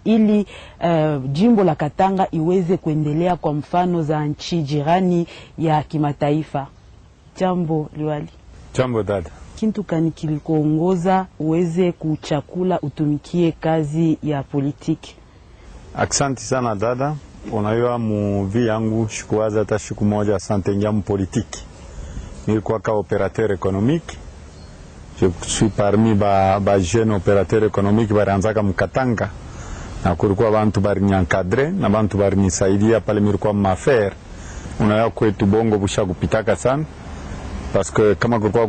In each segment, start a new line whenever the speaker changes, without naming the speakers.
ili uh, jimbo la Katanga iweze kuendelea kwa mfano za nchi jirani ya kimataifa. Jambo liwali.
Jambo dada.
Kintu kani kilikuongoza uweze kuchakula utumikie kazi ya politiki?
Aksanti sana dada. Unajua muvi yangu shikuwaza hata siku moja asante ngia mpolitiki. Nilikuwa ka operateur économique. Je suis parmi ba, ba jeune operateur économique barianzaka mkatanga na kulikuwa bantu barinyankadre na bantu barinisaidia pale milikuwa mafere. Unajua kwetu bongo busha kupitaka sana parce que kama kulikuwa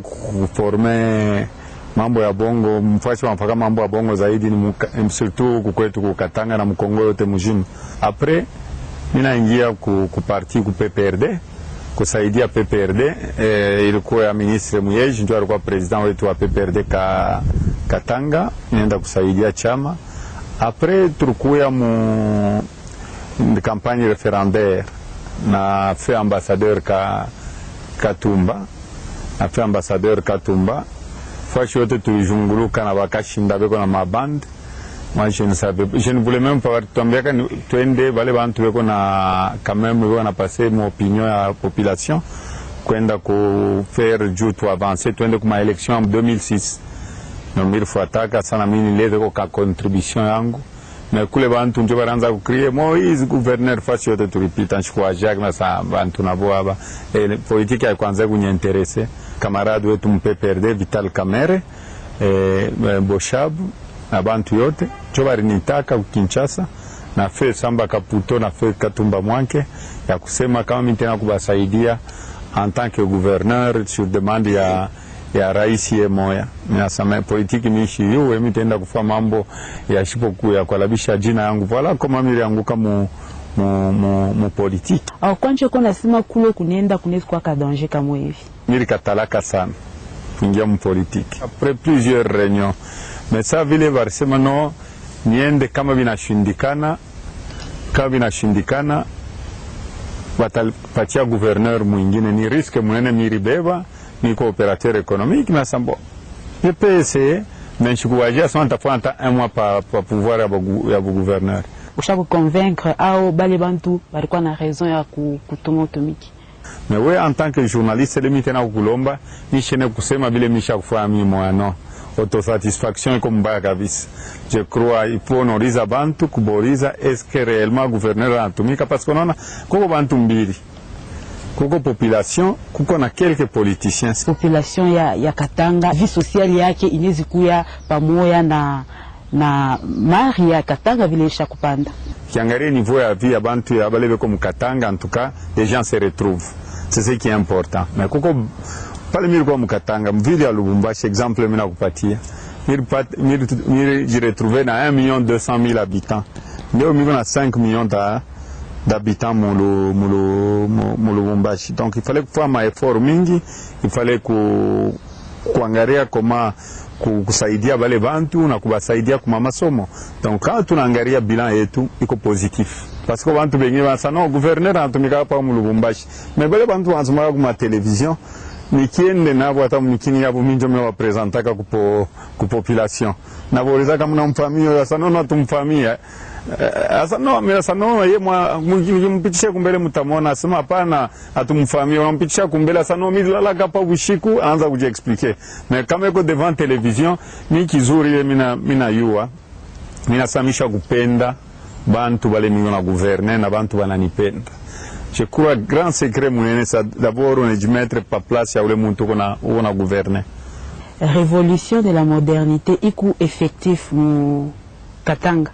kuforme mambo ya bongo mfasi wanafaka mambo ya bongo zaidi ni muka, surtout huku kwetu kukatanga na mkongo yote mzima. Apres minaingia ku, ku parti ku PPRD kusaidia PPRD eh, ilikuwa ya ministre Muyeji ndio alikuwa president wetu wa PPRD ka Katanga, nienda kusaidia chama. Apres tulikuya mu campagne referendaire na fe ambassadeur ka Katumba na fe ambassadeur Katumba fashi yote tulijunguluka na bakashinda beko na mabande moi je ne savais je ne voulais même pas tuambiaka twende bale bantu beko na quand même beko na passer mon opinion ya population kwenda ku faire juu tu avancer twende kuma election en 2006 no milifuataka sana mimi nilete ko ka contribution yangu na kule bantu njo baranza kukrie Moise gouverneur fasi yote tulipita nchukua Jacques na sa bantu nabo aba e, politiki ya kwanza kunyenterese kamaradi wetu mpeperde Vital Kamere e, Boshabu na bantu yote njo barinitaka kukinchasa na fe Samba Kaputo na fe Katumba Mwanke ya kusema kama mimi tena kubasaidia en tant que gouverneur sur demande ya ya rais ye moya nasema politiki miishi yuwe mitenda kufa mambo ya shipoku ya kualabisha jina yangu voila koma mili yanguka mu mu, mu, mu politiki
au kwanje ko nasema kule kunenda kunezi kwa danger kama hivi
mili katalaka sana kuingia mu politiki après plusieurs réunions mais ça vile barisema no niende kama vinashindikana kama vinashindikana watapatia gouverneur mwingine ni riske munene miribeba niko operateur économique mais sambo je peux essayer mais nchikuwajia sana nitafanya hata un mois pa, pa pouvoir ya bu, ya bu gouverneur
usha kuconvaincre au bale bantu balikuwa na raison ya kutuma utumiki
mais we en tant que journaliste lemi tena kukulomba nishene kusema vile misha kufanya mimi moyano autosatisfaction iko mbaya kabisa je crois il faut honoriza bantu kuboriza est-ce que réellement gouverneur anatumika parce que unaona kuko bantu mbili kuko population kuko na quelques politiciens.
Population ya, ya Katanga vie sociale yake inezi kuya pamoja na na mari ya Katanga vile isha kupanda.
Kiangalia niveau ya vie ya bantu ya bale beko mukatanga en tout cas les gens se retrouvent. C'est ce qui est important. Mais kuko pale miri kwa mukatanga mvili ya Lubumbashi exemple mimi nakupatia. Miri pat miri miri jiretrouver na 1 million 200 000 habitants. Leo mimi na 5 millions da d'habitants mulu, mulu, mulu Lubumbashi. Donc il fallait kufanya maeffort mingi, il fallait ku, kuangalia koma kusaidia bale bantu na kubasaidia kuma masomo. Donc kama tunaangalia bilan yetu iko positif parce que bantu bengi basa no gouverneur anatumika hapa mu Lubumbashi, mais bale bantu wanasomaka kuma television nikiende nabo hata mnikini yabo minjo me wapresentaka kupo kupopulation naboriza kama namfamia sasa nono tumfamia Asa no, mira sa no, ye mwa mpitisha kumbele mutamona asema hapana atumfamia unampitisha kumbele asa no milala kapa bushiku anza kuji expliquer. Mais kama iko devant television ni kizuri ye mina mina yua. Mina samisha kupenda bantu bale mingo na gouverner na bantu bananipenda. Je crois grand secret munene sa d'abord on est mettre pa place ya ule muntu kona kona gouverner.
Révolution de la modernité iku effectif mu Katanga.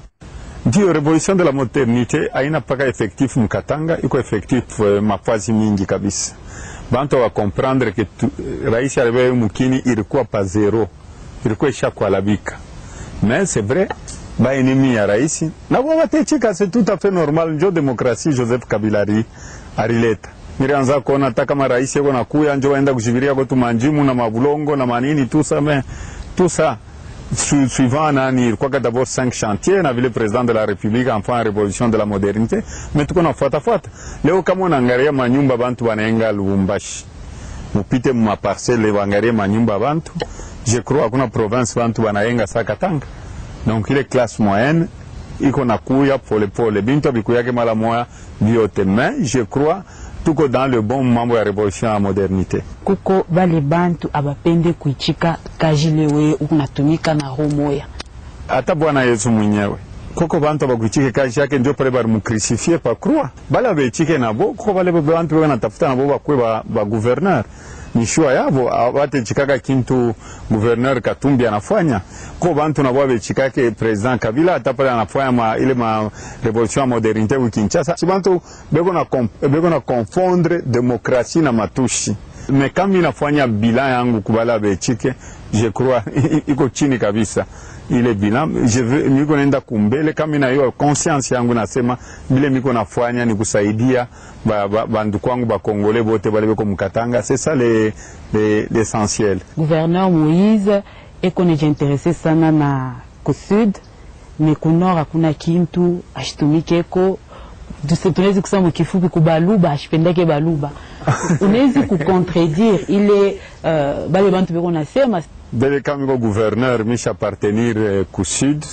Ndio, revolution de la modernite haina paka effectif mkatanga, iko effectif uh, mafazi mingi kabisa. Bantu wa comprendre que tu, rais aliwe mukini ilikuwa pa zero, ilikuwa isha kualabika. Mais c'est vrai ba ennemi ya rais na kwa watecheka, c'est tout à fait normal. Njo demokrasi Joseph Kabila ari arileta nilianza kuona hata kama rais yako nakuya njo waenda kushibiria kwetu manjimu na mabulongo na manini tout ça mais tout ça Su, suivant nani ilikuwa d'abord cinq chantiers na vile président de la république enfin révolution de la modernité mais tuko nafuata fuata leo kama unaangalia manyumba bantu wanaenga Lubumbashi mupite mumaparcele waangalie manyumba bantu je crois hakuna province bantu wanaenga sa Katanga donc ile classe moyenne iko nakuya polepole, bintu abikuyake mara moya vyote, mais je crois tuko dans le bon mambo ya revolution ya modernité.
kuko bale bantu abapende kuichika kaji lewe unatumika na roho moya
hata Bwana Yesu mwenyewe koko bantu abakuchike kazi yake ndio pale balimukrisifie pa croix bale abechike nabo koko bale bantu beko natafuta nabo bakwe ba, ba gouverneur ni shua yabo batechikaka kintu gouverneur Katumbi anafanya ko bantu nabo abechikake president Kabila hata pale anafanya ma, ile ma revolution ya modernite ku Kinshasa si bantu beko na, kom, beko na confondre demokrasi na matushi me kama inafanya bilan yangu kubala abechike je crois iko chini kabisa ile bilan je veux miko naenda kumbele kama ina hiyo conscience yangu nasema bile miko nafanya ni kusaidia banduku wangu bakongole bote bale beko mukatanga c'est ça le, le, l'essentiel
gouverneur Moïse eko nejiinterese sana na kusud me kunor hakuna kintu ashitumikeko tunawezi kusema mukifupi kubaluba ashipendake baluba unawezi kucontredire ile uh, bale bantu beko nasema
bele kama iko gouverneur misha appartenir eh, ku sud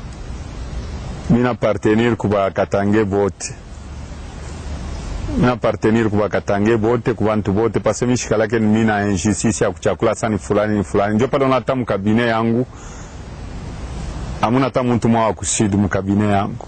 mina appartenir ku bakatange bote mina appartenir ku bakatange bote ku bantu bote parce mishikalake mina injustice ya kuchakula sani fulani ni fulani ndio pale unata mukabine yangu amuna hata muntu mwa wa kusud mukabine yangu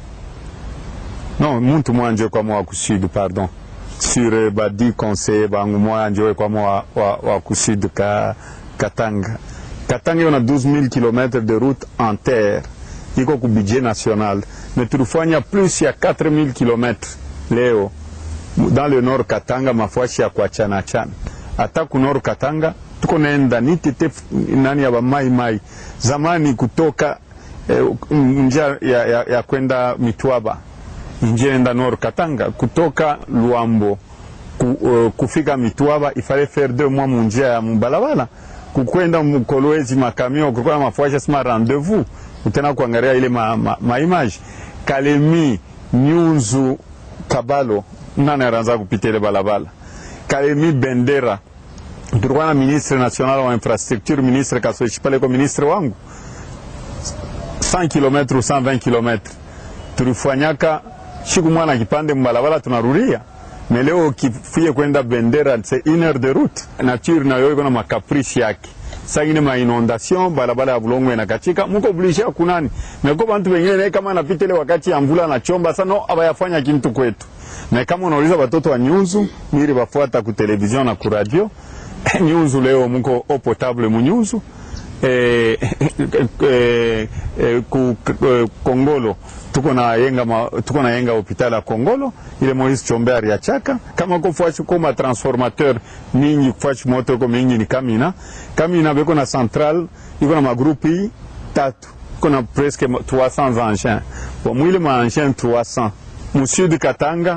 non muntu mwa njo kwa mwa wa kusud pardon sur eh, badi conseiller bangu mwa njo kwa mwa wa, wa, wa kusud ka Katanga. Katanga iko na 12000 km de route en terre, iko ku budget national, mais tulifanya plus ya 4000 km leo dans le nord Katanga, mafashi ya kuachana achana. Hata ku nord Katanga tuko naenda nitete nani ya bamai mai zamani kutoka eh, njia ya, ya, ya kwenda Mitwaba njia enda nord Katanga kutoka Luambo ku, uh, kufika Mitwaba ifale faire deux mois munjia ya mubalabala kukwenda mkolwezi makamio kulikuwa na mafuasha sima rendezvous utena kuangalia ile ma, ma, ma image Kalemi Nyunzu Kabalo nani anaanza kupita ile balabala Kalemi Bendera tulikuwa na ministre national wa infrastructure ministre Kasoichi pale kwa ministre wangu 100 km 120 km tulifanyaka siku mwana kipande mbalabala tunarudia mais leo ukifie kwenda Bendera c'est une heure de route. Nature nayo iko na makaprishi yake sangine ma inondation barabara ya bulongo inakatika, muko oblige kunani meko bantu wengine kama napita ile wakati ya mvula na chomba sana abayafanya kintu kwetu. Na kama unauliza watoto wa Nyunzu miri bafuata ku television na ku radio Nyunzu leo muko o potable mu Nyunzu eh, eh, eh, ku eh, Kongolo tuko na yenga ma, tuko na yenga hospitali ya Kongolo ile Moise Chombe aliachaka kama ko fwashi ko ma transformateur mingi fwashi moto ko mingi ni Kamina Kamina beko na central iko na magrupi tatu iko na presque 300 engins bon mwile ma engins 300 mu sud Katanga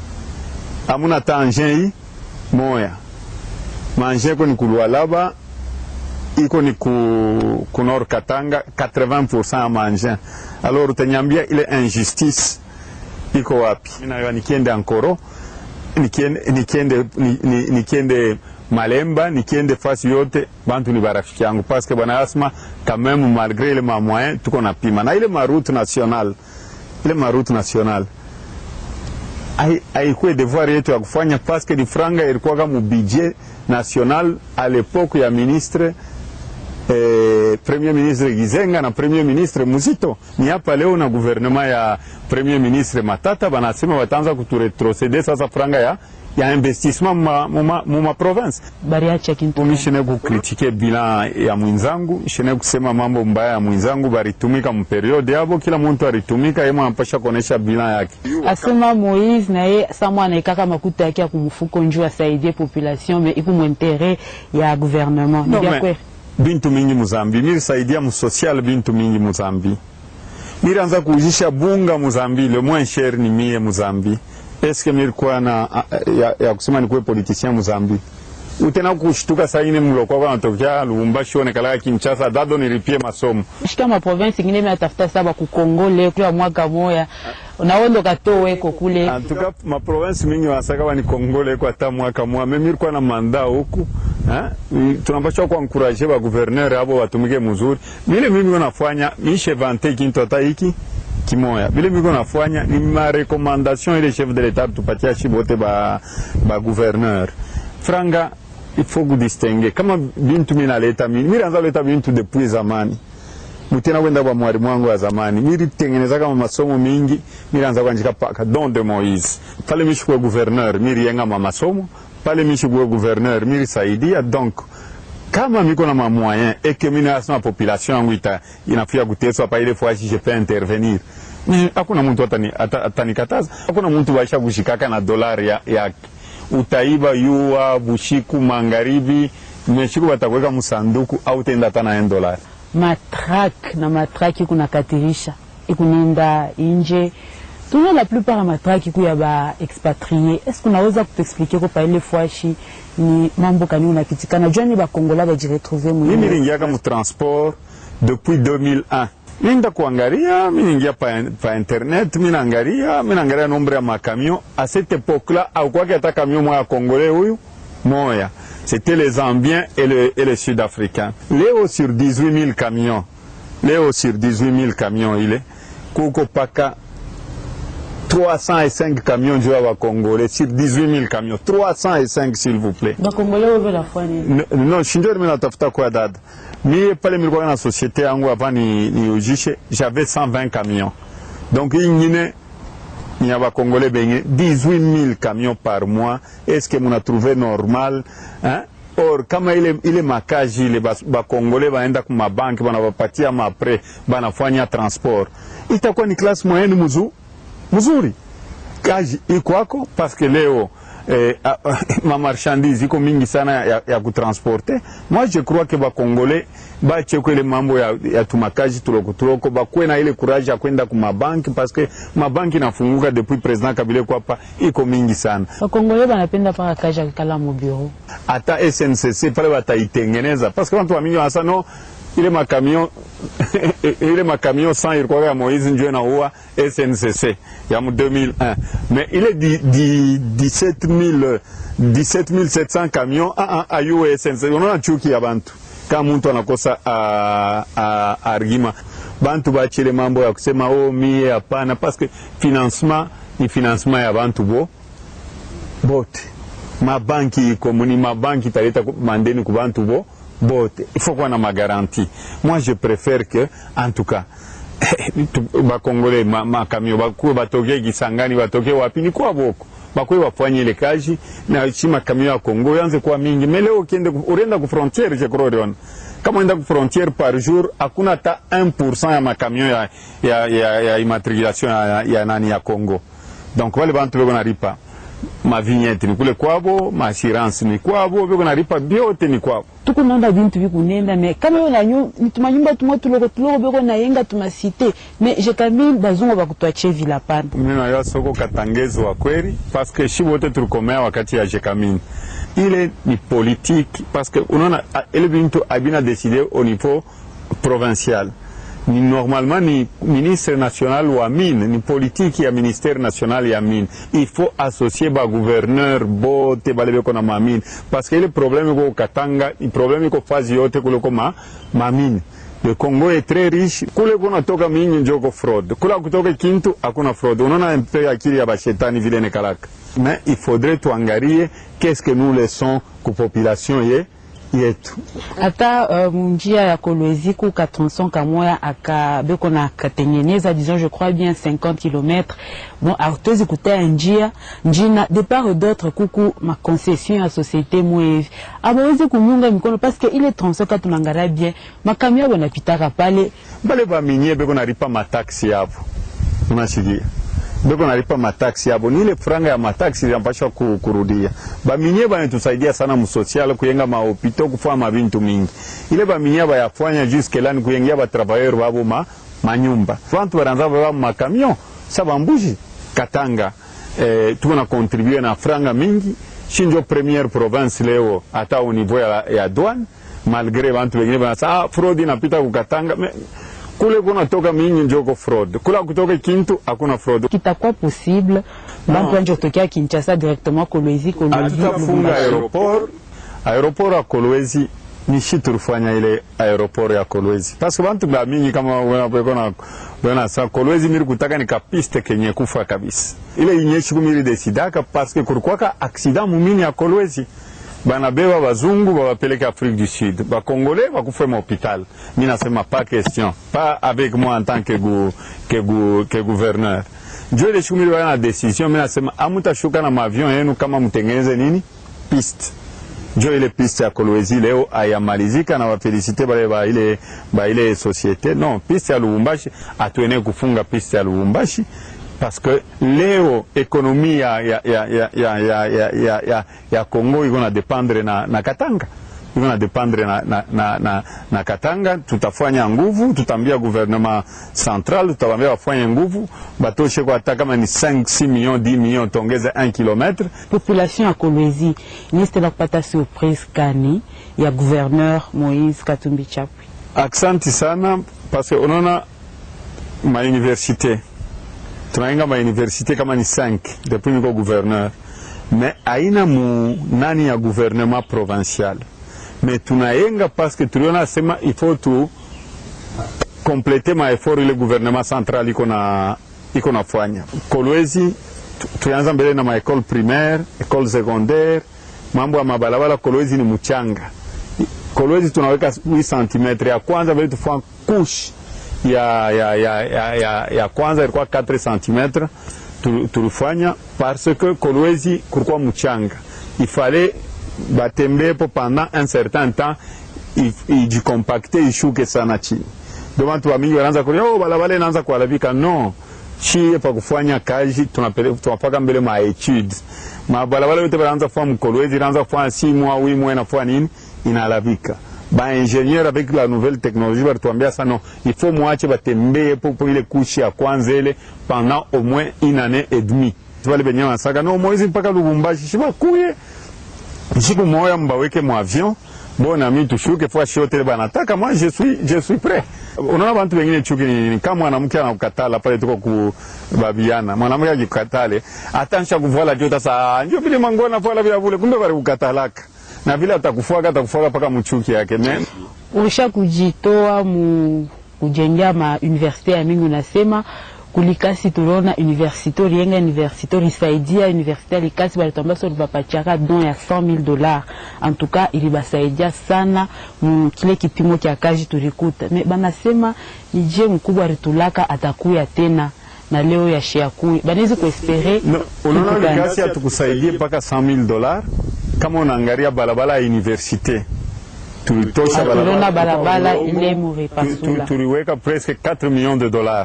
amuna ta engins yi moya ma engins ko ni kulwalaba iko ni ku, ku Nord Katanga 80% ya maengin. Alors utanyambia ile injustice iko wapi? Mina nikiende Ankoro, nikiende, nikiende, ni- ni- nikiende Malemba, nikiende fasi yote bantu ni barafiki yangu paske bwana Asma quand même malgré ile ma moyen tuko na pima na ile ma route nationale ile ma route nationale hai- haikuwa devoir yetu ya kufanya paske ni franga ilikuwa mu budget national à l'époque ya ministre eh, premier ministre Gizenga na premier ministre Muzito. Ni hapa leo na gouvernement ya premier ministre Matata banasema wataanza kuturetrocede sasa franga ya, ya investissement muma, muma, muma province.
bariacha kintu
Mimi shine kukritike bilan ya mwenzangu, shine kusema mambo mbaya ya mwenzangu, baritumika mperiode yabo, kila muntu alitumika, yeye anapasha kuonesha bilan yake.
asema Moïse naye samwa anaikaka makuta yake ya kumfuko njuu asaidie population me iku mwintere ya gouvernement ni
No,
vya
me-
kweli
bintu mingi muzambi mirisaidia musocial bintu mingi muzambi mirianza kuujisha bunga muzambi le moins cher ni mie muzambi eske mirikuwa na ya, ya kusema nikuwe politicien muzambi utena kushtuka saine mlokwa kwa natokea Lubumbashi onekalaka Kinshasa dado nilipie masomo
shika ma province ingine metafuta saba kukongole kwa mwaka moya unaondoka to weko kule
antuka maprovince mingi wanasaka wani Kongole kwa hata mwaka mwa mimi nilikuwa na manda huku eh, tunapaswa kuankuraje ba gouverneur abo watumike mzuri. Mile mimi nafanya mishe vante kintu hata hiki kimoya vile miko nafanya ni marekomandation ile chef de l'etat tupatia shi bote ba, ba gouverneur franga il faut kudistingue kama bintu minaleta mini miranza leta bintu depuis zamani mutena kwenda kwa mwalimu wangu wa zamani miritengeneza kama masomo mingi miranza kwanjika paka don de Moise pale mishikuwe gouverneur miriyenga ma masomo pale mishikuwe gouverneur mirisaidia donc kama miko na mamoyen et que mina asema population yangu ita inafia kuteswa pa ile fois je peux intervenir mais hakuna mtu atani atanikataza hakuna mtu waisha kushikaka na dolari ya, yake utaiba yua bushiku magharibi meshiku batakuweka msanduku au tenda hata na dolari
matrak na matrak ikunakatirisha ikuninda inje tuna la plupart ya matrak iku ya ba expatrie est-ce kunaweza kutuexplike ko pa ile fwashi ni mambo kani unapitikana jua ni bakongola bajiretrouve
mimi nilingiaka mu transport depuis 2001 minda kuangalia miningia pa, pa internet minaangalia minaangalia nombre ya makamion a cette époque là aukwaki ata camion moya congolais huyu moya c'était les Zambiens et les, et les Sud-Africains. Léo sur 18 000 camions, Léo sur 18 000 camions, il est Koko Paka 305 camions du Hawa Congolais sur 18 000 camions. 305 s'il vous plaît.
bakongole wewe la fwani
N- No, shinjo mimi natafuta kwa dada. Mimi pale nilikuwa na societe yangu hapa ni, ni ujishe, j'avais 120 camions. Donc hii nyingine ni ya bakongole benye 18 000 camions par mois est-ce que muna trouvé normal hein? or kama ile, ile makaji ile bas- bakongole baenda ku mabanki banabapatia mapre banafanya transport itakuwa ni classe moyenne muzu, mzuri kazi ikwako parce que leo eh, ah, ma marchandise iko mingi sana ya, ya kutransporte moi je crois que bakongole bacheko ile mambo ya, ya tumakaji tuloko tuloko bakuwe na ile courage ya kwenda ku mabanki parce que mabanki nafunguka depuis president Kabila kwapa iko mingi sana
bakongole banapenda paka kaja kikala mu bureau
hata SNCC pale wataitengeneza parce que watu wamingi wanasema no ile makamion ile makamion 100 ilikuwa ya Moise ndio inaua SNCC ya mu 2001 mais ile di, di 17000 17700 camions ah ah ayu SNCC unaona chuki ya bantu kama mtu anakosa uh, uh, argument bantu bachile mambo ya kusema oh mie hapana parce que financement ni financement ya bantu bo bote mabanki iko ni mabanki italeta ku- mandeni ku bantu bo bote il faut kuwa na magaranti moi je préfère que en tout cas tu- bakongole ma- makamio bakuwe batoke kisangani batoke wapi ni kwa boko bakuwe bafanye ile kazi na si makamio ya Kongo yanze kuwa mingi mais leo ukiende ku- ulienda ku frontiere je crois uliona kama uenda ku frontiere par jour hakuna hata 1% ya makamio ya, ya, ya, ya immatriculation ya, ya nani ya Kongo donc wale bantu beko naripa mavignette ni kule kwabo maassurance ni kwabo beko naripa byote ni kwabo
tukunonda bintu bikunenda me kama yo na nyu tumanyumba tumwe tuloko tuloko beko na yenga tumasite me je kami bazungu bakutwachie vila pana
mimi nayo soko katangezo wa kweli parce que shi wote tulikomea wakati ya jekamini ile ni politique parce que unaona a- ile bintu abina décidé au niveau provincial ni normalement ni ministre national wa mine ni politiki ya ministère national ya mine il faut associer ba gouverneur bote bale beko na mamine parce que ile problème iko katanga ni problème iko fazi yote kuliko ma mamine le Congo est très riche kule kunatoka mingi njoko fraud kula kutoka kintu hakuna fraud unaona mpe akili ya bashetani vile nekalaka mais il faudrait tuangalie qu'est-ce que nous laissons ku population ye yetu
ata uh, munjia ya kolwezi ku ka tronçon kamoya aka beko na katengeneza disons je crois bien 50 km bon hatuwezi kutea njia njina de part et d'autre kuku maconcession ya société mwevi abawezi kunyunga mikono parce que ile tronçon ka tunangalia bien makamio abo napitaka pale
bale baminye beko nalipa mataksi yabo unasikia beko nalipa mataksi yabo ni ile franga ya mataksi inapashwa ku, kurudia baminye banatusaidia sana musocial kuyenga mahopito kufanya mabintu mingi ile baminye bayafanya jusque là ni kuyengia batravailleur babo ma, manyumba bantu baranza baba makamion sa bambuji katanga eh, tuko na contribue na franga mingi shinjo première province leo hata au niveau ya, ya douane malgré bantu wengine banasa ah, fraud inapita kukatanga me, kule kunatoka mingi njoko fraud kula kutoka kintu hakuna fraud
kitakuwa possible bantu banje kutokea Kinshasa directement kolwezi kolwezi
hatutafunga aeroport aeroport ya Kolwezi nishi tulifanya ile aeroport ya Kolwezi paske bantu ba mingi kama wena na wena sa Kolwezi miri kutaka ni kapiste kenye kufa kabisa ile inyeshi kumiri desidaka paske kulikuwaka aksida mumini ya Kolwezi banabeba bazungu babapeleke Afrique du Sud bakongole bakufe ma hôpital mi nasema pas question pas avec moi en tant que, gu, que, gu, que gouverneur njo ile shikumiri bana na decision mi nasema amutashuka na mavion yenu kama mtengeneze nini piste njo ile piste ya Kolwezi leo ayamalizika na wafelisite bale ba ile, ba ile societe non piste ya Lubumbashi atuene kufunga piste ya Lubumbashi parce que leo ekonomi ya, ya, ya, ya, ya, ya, ya, ya, ya, ya Congo iko na dependre na, na Katanga iko na dependre na, na, na, na, na Katanga. Tutafanya nguvu, tutambia gouvernement central, tutawambia wafanye nguvu batoshe kwa hata kama ni 5 6 millions 10 millions tongeze 1 kilometre.
population ya Kolwezi inistela kupata surprise kani ya gouverneur Moïse Katumbi Chapwe.
Aksanti sana parce que unaona mauniversité tunainga mauniversité kama ni 5 depuis niko gouverneur mais aina mu nani ya gouvernement provincial mais tunayenga parce que tuliona sema il faut tu complete maeffort ile gouvernement central iko na iko nafanya Kolwezi tu- tulianza mbele na maekole primaire ekole secondaire mambo ya mabalabala Kolwezi ni mchanga Kolwezi tunaweka 8 cm ya kwanza vile tufanya kush ya, ya, ya, ya, ya, ya kwanza ilikuwa 4 cm tu- tulifanya parce que Kolwezi kulikuwa mchanga ifale batembepo pendant un certain temps i- ijicompacte ishuke sana chini ndio watu wa mingi wanaanza kulia oh, balabala inaanza kuharibika no chie pa kufanya kazi tunapeleka tunapaka mbele ma etude mabalabala yote banaanza kufanya mkolwezi inaanza kufanya si mois oui mois inafanya nini inaharibika ba ingénieur avec la nouvelle technologie balituambia sana il faut mwache batembee popo ile kushi ya kwanza ile pendant au moins une année et demie wale benye wanasaka no Moizi mpaka Lubumbashi shibakuye siku moya mbaweke mu avion bona mi tushuke fwa shote banataka moi je suis je suis prêt unaona bantu wengine chuki ni nini kama mwanamke anakukatala pale tuko ku babiana mwanamke akikatale atansha kuvala jota saa ndio vile mangona vala vya vule kumbe bali kukatalaka na vile atakufuaka atakufuaka paka mchuki yake men
Ulisha kujitoa mu kujengea ma universite ya mingi, unasema kulikasi tuliona universite ulienga universite ulisaidia universite ya Likasi balitwambia so libapatiaka don ya 100,000 dollars en tout cas ilibasaidia sana mu kile kipimo kya kazi tulikuta me banasema ni je mkubwa ritulaka atakuya tena na leo ya shiakui banawezi kuespere
no, unaona
kitu gani?
likasi atukusaidie mpaka 100,000 dollars kama unaangalia barabara ya universite tulitosha
Ah, tuliona barabara
Uongo.
ile
Tu-
murepasula
tu- tuliweka presque 4 millions de dollars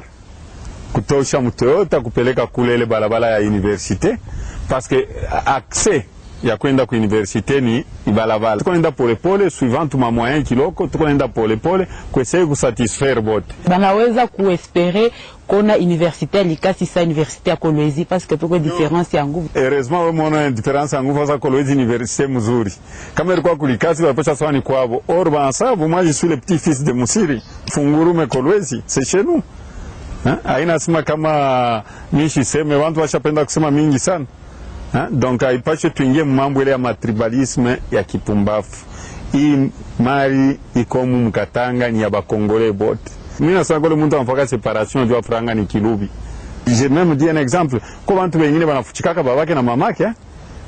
kutosha mtoyota kupeleka kule ile barabara ya universite parce que a- accès ya kwenda ku universite ni ibalabala tukonaenda polepole suivant ma moyen kiloko tukonaenda polepole kuesei kusatisfaire bote
banaweza kuespere kona universite ya Likasi sa universite ya Kolwezi parce que peko difference ya nguvu
heureusement we mona difference ya nguvu sasa kolwezi université mzuri kama ilikuwa kulikasi walipasha sawa ni kwabo or banasabu moi je suis le petit fils de Musiri fungurume kolwezi c'est chez nous Hein? haina sema kama mishi seme watu washapenda kusema mingi sana Hein? donc haipashe tuingie mambo ile ya matribalisme ya kipumbafu hii mali ikomu mkatanga ni ya bakongole bote mimi nasema kule mtu anafaka separation jua franga ni kilubi je même dis un exemple ko bantu wengine banafuchikaka babake na mamake eh?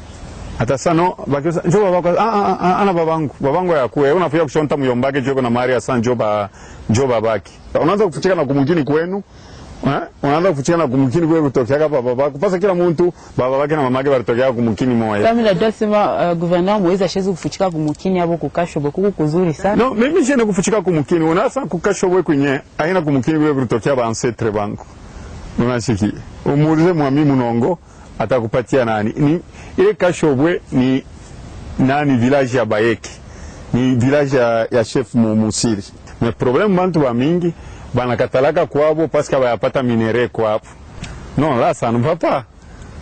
hata sano bakiosa njo babako ah, ah, ah, ana babangu babangu yakuwe unafika kushonta muyombake joko na mari asa njo ba njo babake unaanza kufuchika na kumukini kwenu eh? unaanza kufuchika na kumukini kwenu kutokea hapa babako pasa kila mtu baba bake na mamake balitokea kumukini moya
kama najua sema uh, gouverneur Moise ashezi kufuchika kumukini abo kukashobo kuku kuzuri sana
no mimi shene kufuchika kumukini unasa kukashobwe kwenye aina kumukini kule kulitokea ba ancêtre bangu unashiki umuulize mwami munongo atakupatia nani ni ile kashobwe ni nani village ya Bayeki ni village ya, ya chef mu- Musiri mais problème bantu ba mingi banakatalaka kwabo parce que bayapata minere kwabo non là ça ne va pas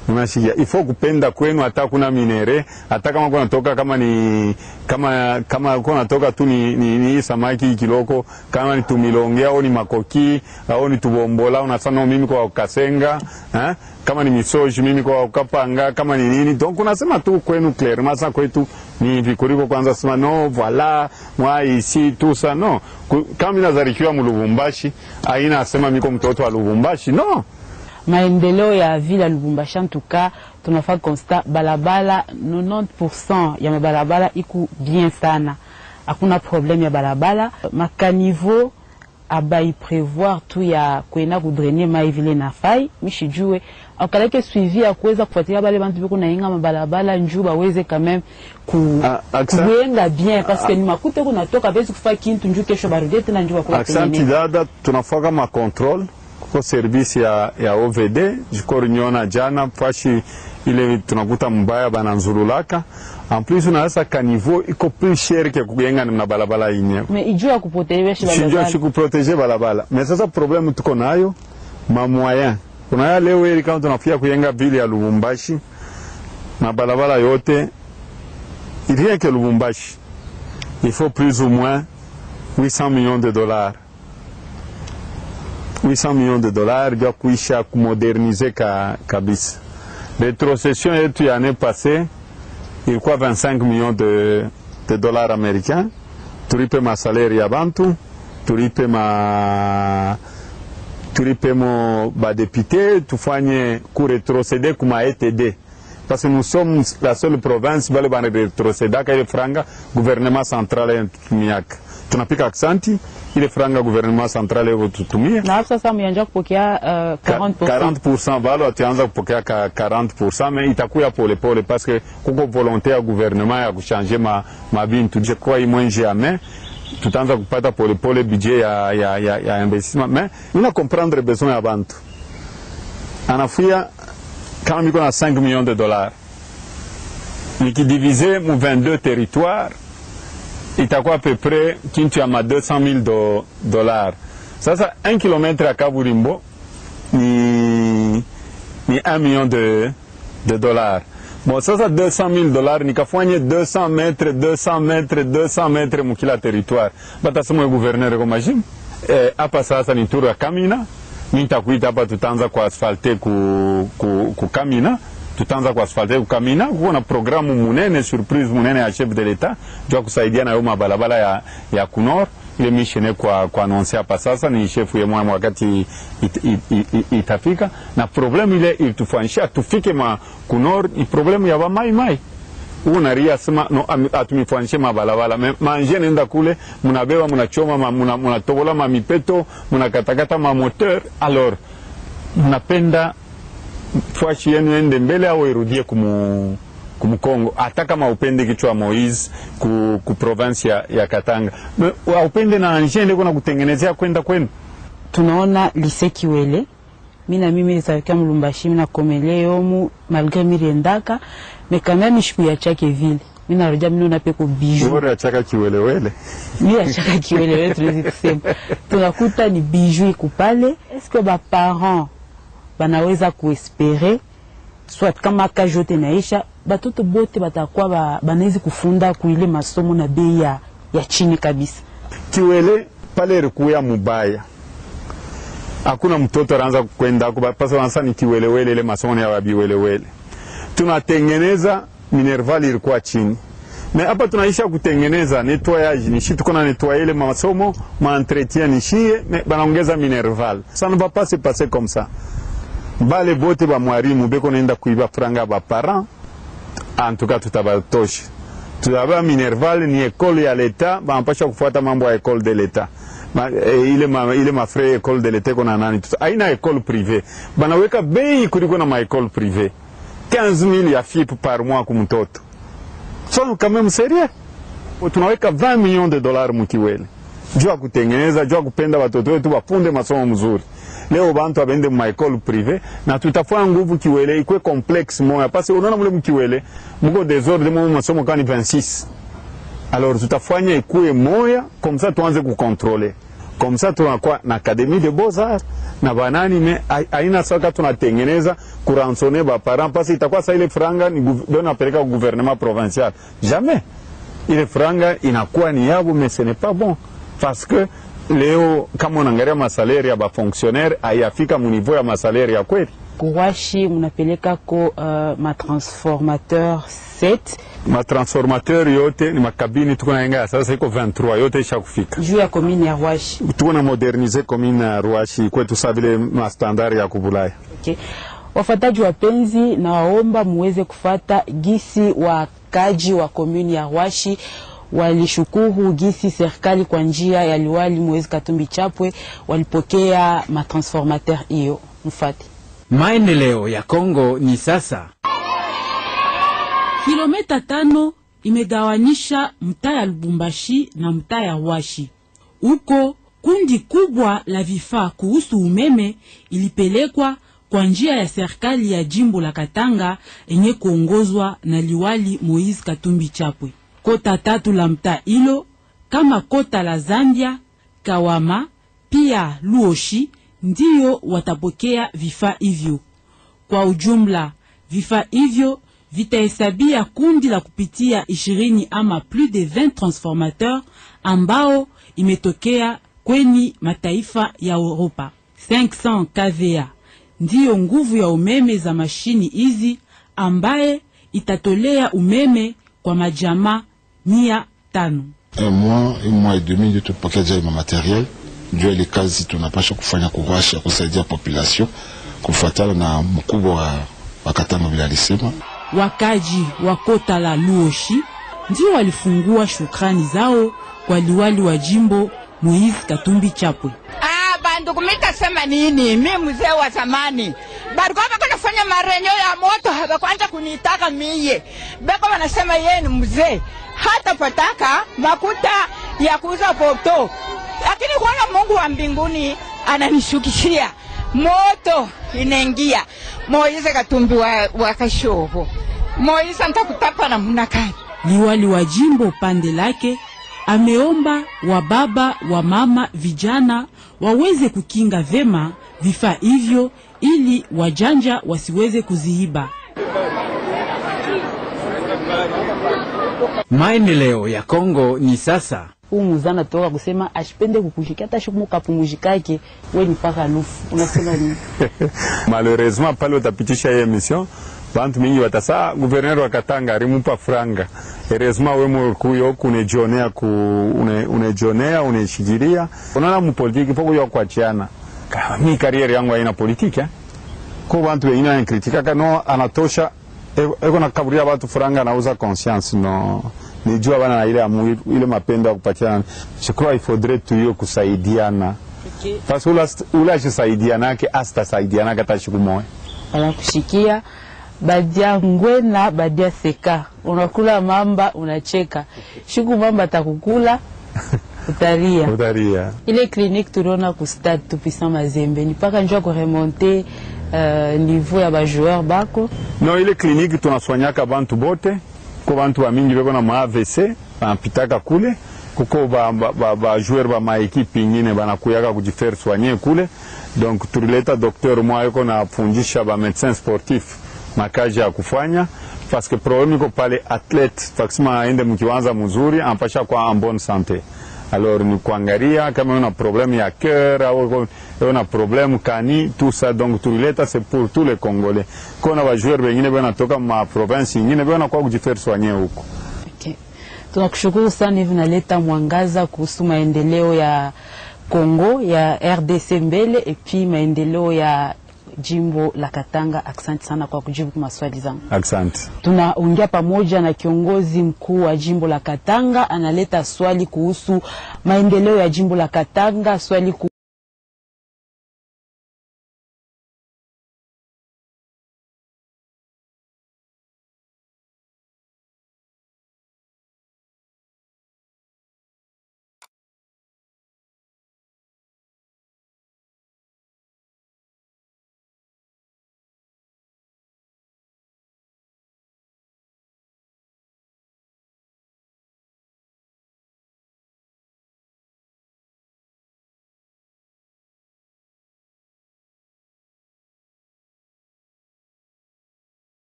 unashikia ifo kupenda kwenu, hata kuna minere, hata kama kuna toka kama ni kama kama kuna toka tu ni, ni, ni samaki kiloko, kama ni tumilonge au ni makoki au ni tubombola, unasema mimi kwa kasenga eh? kama ni misoji mimi kwa kapanga, kama ni nini, donc unasema tu kwenu clairement. Sasa kwetu ni hivi kuliko kwanza sema no voilà moi ici tout ça non. Kama ninazarikiwa mu Lubumbashi, aina asema miko mtoto wa Lubumbashi no
maendeleo ya vile ya Lubumbashi antuka tunafaa constat balabala 90% ya mabalabala iku bien sana, hakuna problème ya balabala. Makanivo abai prevoir tu ya kwenda kudrainer mai vile na fai mishijue akaleke suivi ya kuweza kufuatilia bale bantu biko nainga mabalabala njuu baweze quand même ku
Ah, accent-
kuyenga bien parce que ni makute kunatoka bezi kufa kintu njuu kesho barudie tena njuu bakula
Aksanti dada, tunafaka ma control kuko service ya, ya OVD jikori nyona jana fashi ile tunakuta mbaya bananzululaka en plus unaweza kanivo iko plus cher ke kuyenga na balabala inye
mais ijuu ya kupotelewesha
sijua
balabala
sikuprotege balabala mais sasa problème tuko nayo ma moyen kunaya leo hili kama tunafia kuyenga vile ya Lubumbashi mabalabala yote rien que Lubumbashi il faut plus ou moins 800 millions de dollars 800 millions de dollars vya kuisha kumodernize ka, kabisa. Retrocession yetu ya année passée ilikuwa 25 millions de, de dollars américains. Tulipe masalari ya bantu, tulipe ma tulipe mo badepute, tufanye kuretrocede kuma ETD parce que nous sommes la seule province bale bana retrocedaka ile franga gouvernement central yanatutumiaka. Tunapika aksanti ile franga gouvernement central yevo tutumia
na hapo sasa mlianza kupokea uh, 40%.
40% bado wataanza kupokea ka 40% mais itakuya polepole parce que kuko volonté ya gouvernement ya kuchanger ma, mabintu je crois imwe jamais tutaanza kupata polepole budget ya, ya, ya, ya investissement mais nina comprendre besoin ya bantu anafuya kama miko na 5 millions de dollars nikidivize mu 22 territoires itakuwa peu près kintu ya ma 200 000 do, dollars. Sasa 1 kilometre ya kaburimbo ni, ni 1 million de, de dollars. Bon, sasa 200 000 dollars nikafanye 200 metre 200 metre 200 metre mukila territoire batasema gouverneur ko mashim eh, hapa sasa ni turu ya Kamina mimi nitakuita hapa tutaanza kwa asfalte ku, ku, ku Kamina tutaanza kwa asfalte ku Kamina kuko na programu munene surprise munene ya chef de l'etat jua kusaidia na yo mabalabala ya, ya kunor ile mission kwa kwa annonce hapa sasa ni chef ye mwa wakati it, it, it, it, itafika na problemu ile ilitufanyisha tufike ma kunor ni problemu ya bamai mai unaria sema no, am- atumifanyishe mabalabala Me- manje nenda kule munabeba munachoma ma- muna- munatobola mamipeto munakatakata mamoteur alors mnapenda fwashi yenu ende mbele au irudie kumu kumkongo hata kama upende kichwa Moise ku, ku province ya, ya Katanga Me- wa- upende na anje ndiko na kutengenezea kwenda kwenu
tunaona lise Kiwele mi na mimi nizalikia Mulumbashi mi nakomele yomu malgré mi riendaka me quand même shikuachake vile mi narudia mi naona peko bijou
bora achaka kiwelewele
mi achaka Kiwele wewe tunawezi kusema tunakuta ni bijou iko pale eske ba parents banaweza kuespere soit kama kazi yote naisha batoto bote batakuwa ba, banawezi kufunda kuile masomo na bei ya, ya chini kabisa
kiwele pale ilikuya mubaya hakuna mtoto anaanza kwenda kuba- pasa wanasa ni kiwelewele ile masomo ya wabiwelewele tunatengeneza minerval ilikuwa chini me hapa tunaisha kutengeneza nettoyage nishi tuko na nettoyer ile masomo ma entretien nishie me banaongeza minerval ça ne va pas se passer comme ça bale bote ba mwarimu beko naenda kuiba franga ba parents en tout cas tutabatosha tutaba minerval ni ekole ya leta banapasha kufuata mambo ya ekole de leta ma, e, ile, ma, ile mafre ekole de leta iko na nani tuta, aina ekole prive banaweka bei kuliko na maekole prive 15000 ya FIP par mois kumtoto so quand même sérieux tunaweka 20 millions de dollars mukiwele juu ya kutengeneza juu ya kupenda watoto wetu wafunde masomo mzuri leo bantu abende maekole prive na tutafanya nguvu kiwele ikwe complexe moya pasi unaona mule mkiwele muko desordre mo masomo kani 26 alors tutafanya ikuwe moya comme ça tuanze kukontrole comme ça tunakuwa na académie de beaux arts na banani me hai- haina saka tunatengeneza kuransone baparent pasi itakuwa sa ile franga ni guv- ndio napeleka ku gouvernement provincial jamais ile franga inakuwa ni yabo mais ce n'est pas bon parce que leo kama unaangalia masalari ya bafonctionnaire hayafika muniveau ya masalari ya kweli
Kuwashi mnapeleka ko uh, matransformateur 7
matransformateur yote ni makabini tuko naenga ya sasa iko 23 yote isha kufika
juu ya komini ya Rwashi.
tuko na modernize commune ya Ruashi kwetu sa vile mastandard ya kubulaya
Okay. Wafataji wapenzi, na waomba muweze kufata gisi wakaji wa komuni ya Rwashi walishukuru gisi serikali kwa njia ya liwali Moise Katumbi Chapwe walipokea matransformateur hiyo. Mfate.
Maendeleo ya Kongo ni sasa.
Kilomita tano imegawanisha mtaa ya Lubumbashi na mtaa ya Washi. Huko kundi kubwa la vifaa kuhusu umeme ilipelekwa kwa njia ya serikali ya jimbo la Katanga yenye kuongozwa na liwali Moise Katumbi Chapwe. Kota tatu la mtaa hilo kama kota la Zambia, Kawama pia Luoshi ndiyo watapokea vifaa hivyo. Kwa ujumla vifaa hivyo vitahesabia kundi la kupitia ishirini ama plus de 20 transformateurs ambao imetokea kweni mataifa ya Europa. 500 kVA ndiyo nguvu ya umeme za mashini hizi ambaye itatolea umeme kwa majamaa mia tano.
un mois un mois et demi ndio tupokea jai ma materiel ndio ile kazi tunapasha kufanya kuwasha kusaidia population kufuatana na mkubwa wa, wa Katanga vile alisema.
Wakaji wa kota la Luoshi ndio walifungua shukrani zao kwa liwali wa jimbo Moise Katumbi Chapwe.
Ah, bandugu mitasema nini? Mi mzee wa zamani balikuwa bako nafanya marenyo ya moto, habakwanza kunitaka miye, beko wanasema yeye ni mzee, hata pataka makuta ya kuuza poto, lakini kuona Mungu wa mbinguni ananishukishia moto inaingia. Moise Katumbi wa, wa Kashoho, Moise ntakutapa namna gani?
Liwali wa jimbo pande lake ameomba wa baba wa mama vijana waweze kukinga vema vifaa hivyo ili wajanja wasiweze kuziiba.
Maendeleo ya Kongo ni sasa.
Huu muzana toka kusema ashipende kukushika hata shiku mukapumuzikake we ni paka lufu. Unasema nini?
malheureusement pale utapitisha hii emission bantu mingi watasa guverner wa Katanga alimupa franga heureusement we mkuyo kunejionea ku une, unejionea uneshikilia unaona mupolitiki poko ya kuachiana Ka- mi kariere yangu haina politiki eh? ko bantu wengine wanankritika kano anatosha eko- eko nakaburia batu franga anauza conscience no nijua bana na ile amu ile mapendo ya kupatiana je crois il faudrait tuyo kusaidiana Basi ula, ula ashisaidianake asitasaidianake hata siku moja.
wanakushikia badia ngwena badia seka, unakula mamba unacheka, shuku mamba atakukula utalia.
Utaria.
Ile clinique tuliona ku stade tupisa Mazembe ni paka njua kuremonte uh, niveau ya bajoueur bako
No, ile kliniki tunaswanyaka bantu bote ko bantu bamingi beko na ma AVC banapitaka kule kuko ba, ba, ba, ba joueur ba maekipe ingine banakuyaka kujifaire soigner kule donc tulileta docteur mwa yuko na fundisha ba médecin sportif makazi ya kufanya parce que problème iko pale athlete fakisema aende mkiwanza mzuri anapasha kwa en bonne santé alors ni kuangalia kama una problème ya cœur au una problème kani tout ça donc tulileta c'est pour tous les congolais kona ba joueur wengine bana toka ma province ingine bana kwa kujifaire soigner huko
Okay. Tunakushukuru sana hivi naleta mwangaza kuhusu maendeleo ya Kongo ya RDC mbele epi maendeleo ya jimbo la Katanga. Asante sana kwa kujibu maswali zangu.
asante
Tunaongea pamoja na kiongozi mkuu wa jimbo la Katanga, analeta swali kuhusu maendeleo ya jimbo la Katanga, swali ku